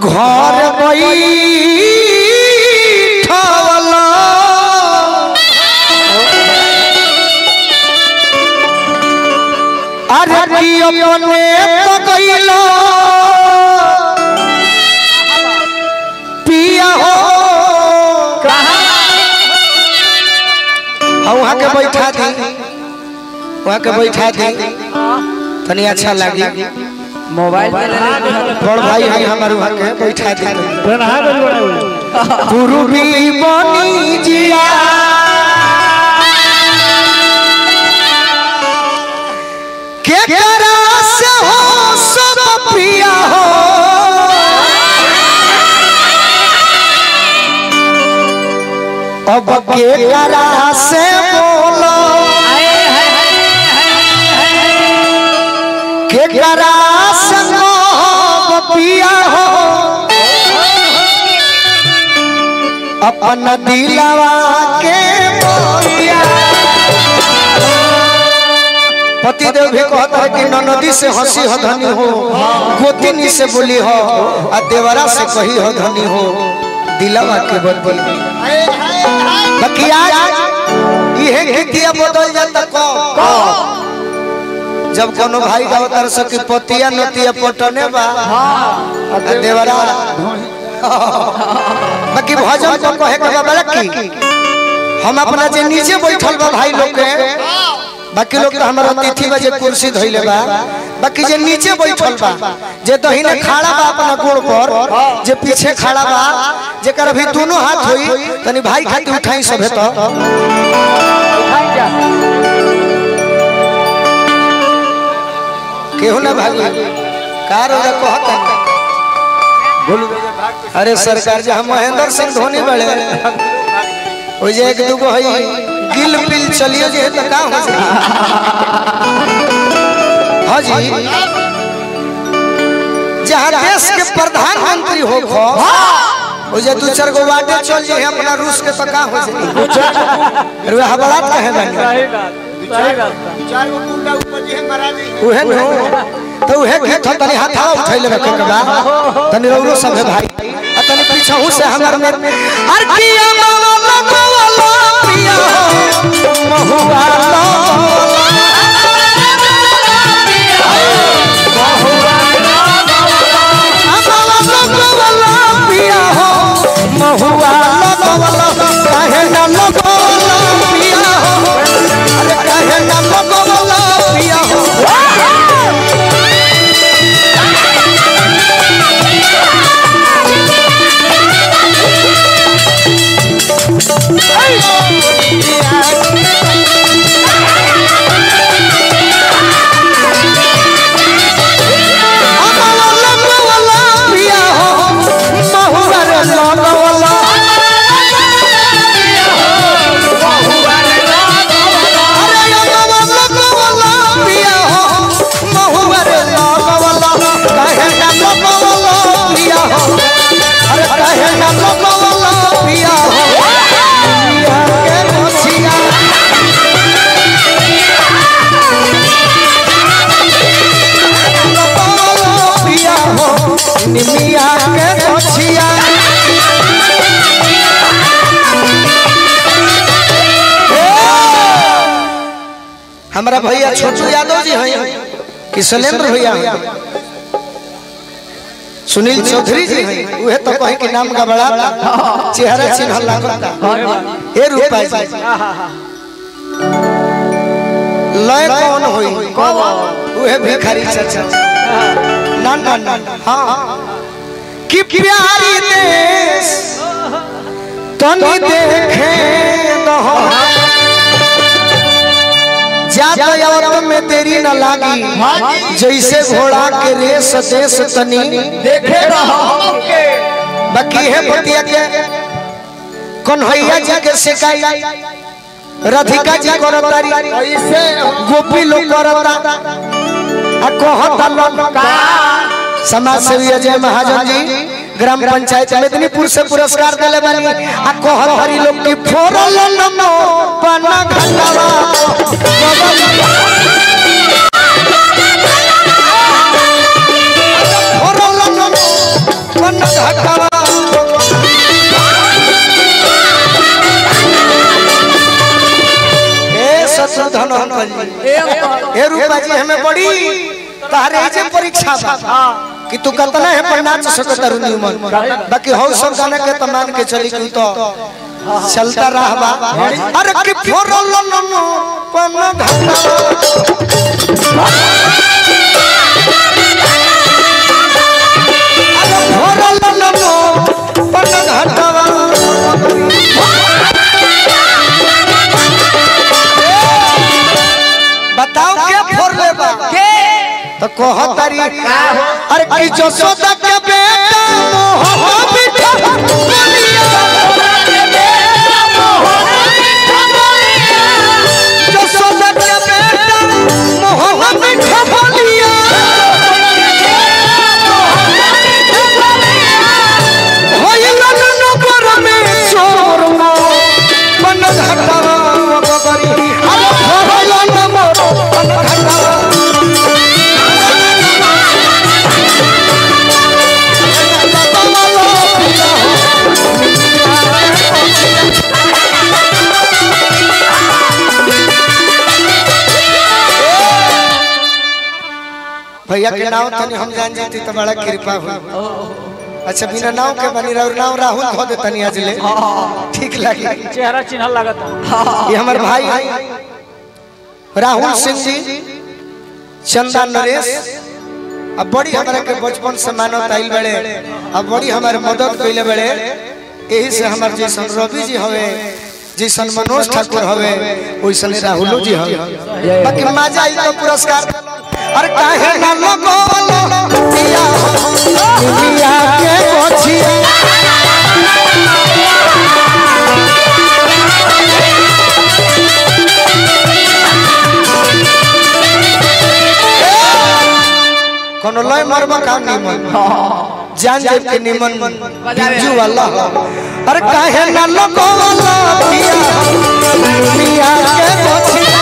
घर बैठवला अरे की अपने तो गइलो पिया हो हाँ, वहाँ के बैठा दी वहाँ के बैठा दी तनी अच्छा लगी मोबाइल में ले ले बड़ भाई है हमारे वहाँ के बैठा दी नहा गइल बड़ा उ। पूर्वी बनी जिया के करा से हो सब पिया हो अब के करा से बोलो के करा से मोह पिया हो अपन दिलवा के मोरिया पति देव भी कहता है कि ननदी से हंसी हो धनी हो गोतिनी से बोली हो आ देवरा से कही हो धनी हो दिलवा के बदल बाकी आज इहे गीतिया बदल जाता को जब कोनो भाई का उतर सकी पतिया नतिया पटने बा आ देवरा बाकी भजन को कहे के बा बड़की हम अपना जे नीचे बैठल बा भाई लोग के बाकी लोग तो हमारा अतिथि बा जे कुर्सी धइले बा बाकी जे नीचे बैठल बा जे दहिने खड़ा बा अपना गोड़ पर जे पीछे खड़ा बा जेकर अभी दोनों हाथ होई तनी भाई खातिर उठाई सभे तो केहू ना भागी कार हो कहता अरे सरकार जी हम महेंद्र सिंह धोनी बड़े ओ जे एक दुगो हई गिल पिल चलियो जे त का हो सके हां जी जहां देश के प्रधानमंत्री हो खो ओ जे दू चार गो बाटे चल जे अपना रूस के त का हो सके अरे वह बड़ात कहे बनी सही बात सही बात चार गो कुंडा ऊपर जी है महाराज जी उहे नो तो उहे के तो तनी हाथ हवा उठैले रखे के बा तनी रौरो सब है भाई आ तनी पीछहू से हमर में अर किया माला लगवाला पिया हो महुआ महुआ लगवाला काहे ना लगवाला पिया हो अरे काहे ना लगवाला पिया हो निमिया के मोछिया हमारा भैया छोटू यादव जी हैं कि शैलेंद्र भैया हैं सुनील चौधरी जी हैं उहे तो कहे कि नाम का बड़ा चेहरा चिन्ह लागता ए रूपा जी लय कौन होई उहे भिखारी चाचा ना ना ना हाँ कि प्यारी देश तनी देखे दहो ज्यादा औरत में देरी न लागी जैसे घोड़ा के रेस देश तनी देखे रहो बाकी है पतिया के कन्हैया जी के शिकाई राधिका जी करतारी ऐसे गोपी लोग करता आ कहता लोग समाज सेवी अजय महाजन जी ग्राम पंचायत मेदिनीपुर से पुरस्कार दिले बानी आ कहत हरी लोग की फोरल नमो पना घंटावा फोरल नमो पना ए रूपा जी हमें बड़ी तारे जे परीक्षा बा कि तू कतना है पर नाच सकत रु न्यूमन बाकी हौ सब गाना के त मान के चली तू तो चलता रहबा अरे कि फोरल नमो पन घटा अरे फोरल नमो पन घटावा बताओ क्या फोर ले बा तो कह तारी अरे कि जसोदा के बेटा मोह बिठा जसोदा के बेटा मोह बिठा बोलिया होइला नगर में चोर मो मन घटावा बबरी अरे होइला नमो मन घटावा भैया के नाम तनी हम जान जाती तो बड़ा कृपा हो अच्छा बिना नाव के बनी रहो नाव राहुल धो दे तनी आज ले ठीक लगी चेहरा चिन्ह लगता ये हमारे भाई राहुल सिंह जी चंदा नरेश अब बड़ी हमारे के बचपन से मानत आइल बड़े अब बड़ी हमारे मदद कैले बड़े यही से हमारे जैसन रवि जी हवे जैसन मनोज ठाकुर हवे वैसन राहुलो जी हवे बाकी मजा आई तो पुरस्कार अरे काहे ना लगो पिया पिया के बचिया कोनो लय मरबा का निमन जान जाए के निमन बिंजू वाला अरे काहे ना लगो वाला पिया पिया के बचिया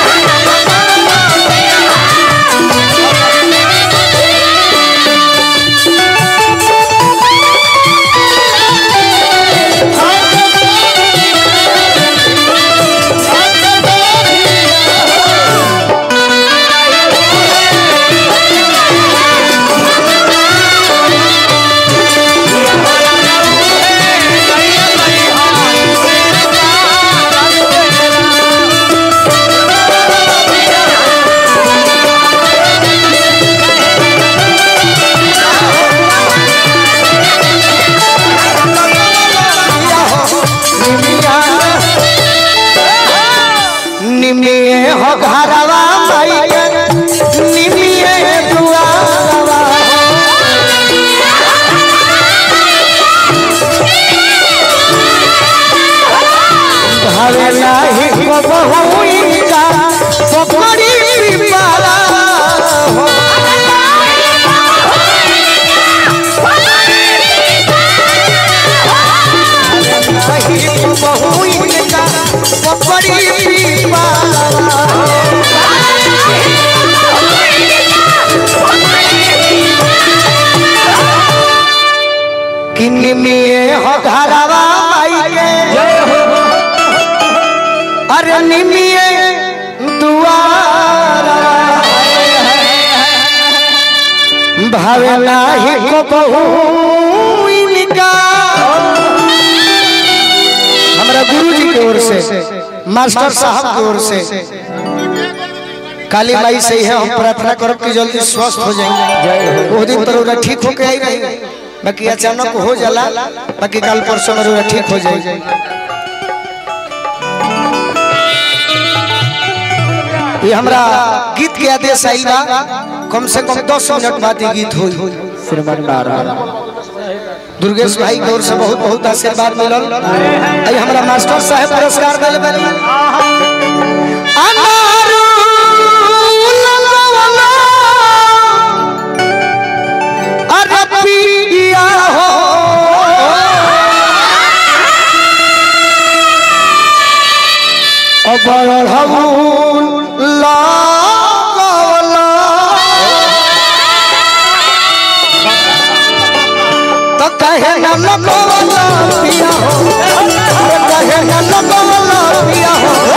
निमिये हो घरवा माई के निमिये दुआरवा भावे नाही को बहुई का पकड़ी पिपाला हो नाही को बहुई का पकड़ी पिपाला कि निमिये हो घरवा माई के अरे निमिये दुआरा भावे नाही को बहु इनका हमारा गुरु जी की ओर से मास्टर साहब की ओर से काली माई से ही है हम प्रार्थना करब कि जल्दी स्वस्थ हो जाएंगे वो दिन तो ठीक होके आई रही बाकी अचानक हो जाला बाकी कल परसों में ठीक हो जाएगी ये हमरा गीत के आदेश आई बा कम से कम दस मिनट बाद ये गीत हुई श्रीमान महाराज दुर्गेश भाई की ओर से बहुत बहुत आशीर्वाद मिलल आई हमरा मास्टर साहब पुरस्कार दिल बनी अनारू लगवला, अरे पिया हो बढ़ऊ लगवला तो कहे न लगवला पिया हो अरे कहे न लगवला पिया हो